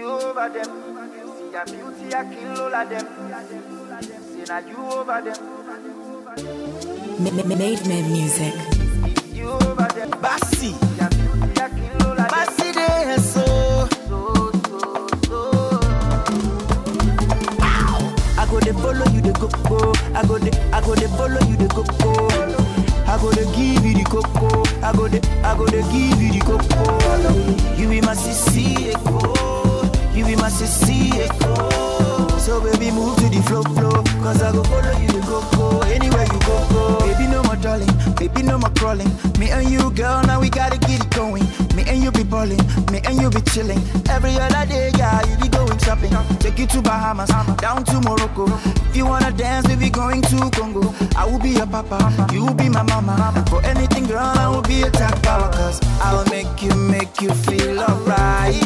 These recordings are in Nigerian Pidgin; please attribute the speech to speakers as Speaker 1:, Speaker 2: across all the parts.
Speaker 1: you over them. See your beauty, I kill all of them. Say now you over them.
Speaker 2: M- Made Man Music.
Speaker 1: You over them.
Speaker 3: Bassi,
Speaker 1: Your beauty, I kill all of them.
Speaker 3: Bassi de so.
Speaker 1: So, so, so.
Speaker 3: I go dey follow you the coco. I go dey, I go dey follow you the coco. I go dey give you the coco. I go dey, I go dey give you the coco. You be my sissy echo. You be my sissy echo. So baby move to the flow flow. Cause I go follow you the coco. Anywhere you go go. Baby no more darling. Baby no more crawling. Me and you girl now we gotta get it going. Me and you be balling. Me and you be chilling. Every other day yeah you be going shopping. Take you to Bahamas, down to Morocco. If you wanna dance, we be going to Congo. I will be your papa, you will be my mama. For anything, girl, I will be a tag power. Cause I'll make you, make you feel alright.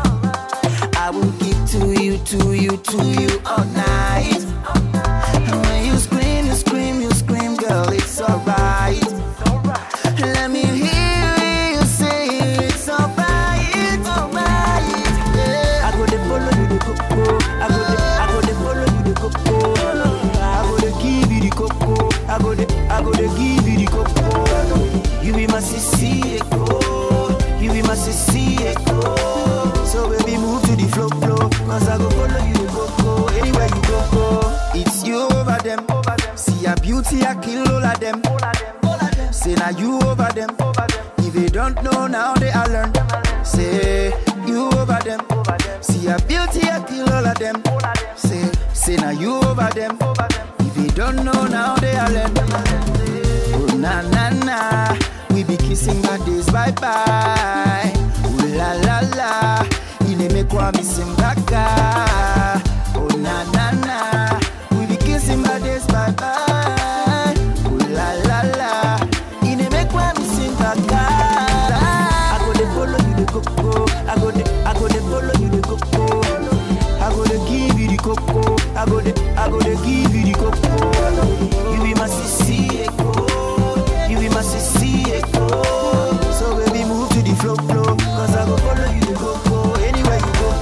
Speaker 3: I will give to you, to you, to you all night. And when you scream, you scream, you scream, girl, it's alright. Let me hear you say it's alright, alright. Yeah. I go to follow you the coco. I go to, I go to follow you the coco. I go to give you the coco. I go to, I go to give you the coco. You be my sissy echo. You be my sissy echo. So baby move to the flow flow. Cause I go follow you the coco. Anywhere you go go. It's you over them.
Speaker 1: Over them.
Speaker 3: See your beauty, I kill all of them.
Speaker 1: All of them. All of them.
Speaker 3: Say now you over them.
Speaker 1: Over them.
Speaker 3: If they don't know now, they all learn. Say you over them.
Speaker 1: Over them.
Speaker 3: See your beauty, I kill all of them.
Speaker 1: All of them.
Speaker 3: Say, say now you over them.
Speaker 1: Over them.
Speaker 3: If they don't know now, they all learn. Oh na na na, we be kissing bodies bye bye. Ooh la la la, inimekwa misimbaka. Oh na na na, we be kissing bodies bye bye. Ooh la la la, inimekwa misimbaka. I go dey follow you the coco, I go dey, I go dey follow you the coco. I go to give you the coco. I go to, I go to give you the coco. You be my sissy echo. You be my sissy echo. So baby move to the flow flow. Cause I go follow you the coco. Anywhere you go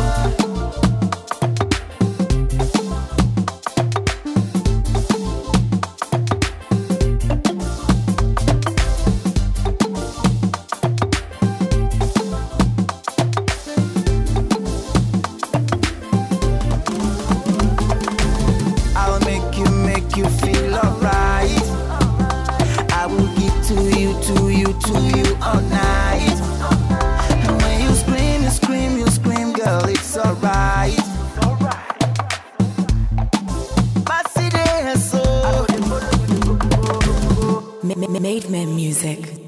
Speaker 3: go. I'll make you, make you feel alright. I will give to you, to you, to you all night. And when you scream, you scream, you scream, girl, it's alright. Bassi de so.
Speaker 2: M- Made Man Music.